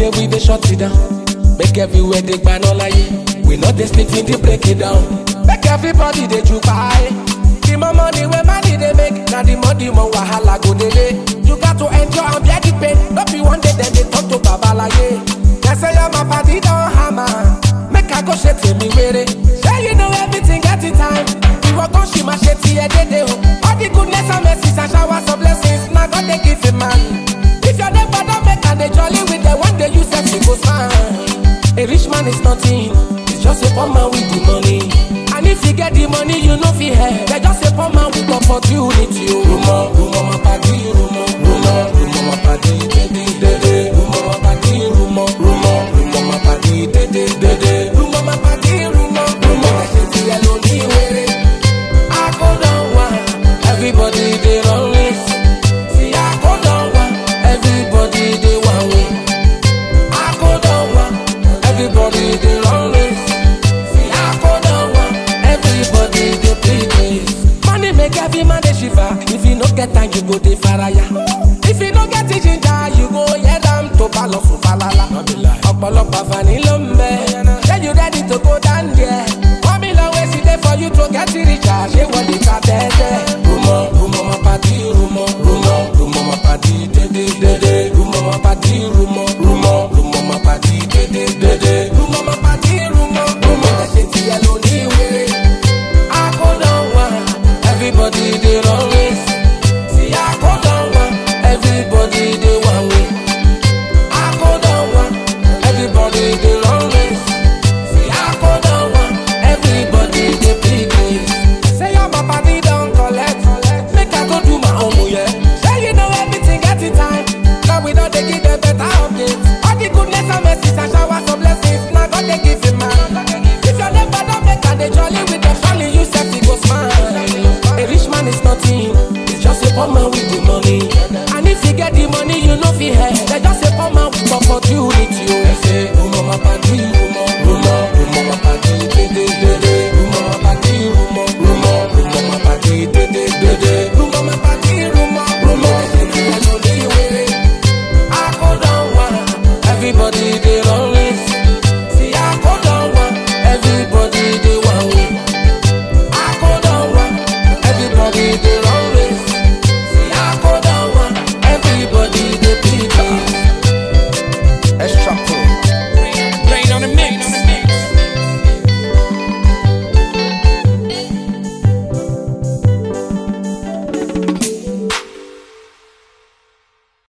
day we dey shut it down. Make everywhere dey gban all We no dey sleep in the break it down. Make everybody dey jubai. The more money wey money dey make, na the more the more wahala go dey lay. You got to enjoy and bear the pain. No be one day dem dey talk to babalaye. They say your my party don hammer. Make I go ṣe tèmi wéré. Say you know everything get it time. Ìwọ kan ṣì máa ṣe tiẹ̀ dédé o. All the goodness and mercies and showers of blessings na God dey give a man. If your neighbor don make am dey jolly with them, one day you sef you go smile. A rich man is nothing, it's just a poor man with the money. And if you get the money, you no fit help. They just a poor man with opportunity. o. Rumo, rumo, my party, rumo, rumo, rumo, my party, dede, dede. Rumo, my party, rumo, rumo, rumo, my party, dede, dede. Rumo, my party, rumo, rumo. Ṣé ti ẹ ló ní wéré? I go down one, everybody dey run race. See, I go down one, everybody dey one way. I go down one, everybody dey run race. See, I go down one, everybody dey play race. Money make every man dey shiver. If you no get time, you go dey faraya. If you no get the ginger, you go head am to balosun falala. Ọ̀pọ̀lọpọ̀ àǹfààní ló ń bẹ. Ṣé you ready to go down there? One million ways e dey for you to get richer. Ṣé wọ́n lè ta tẹ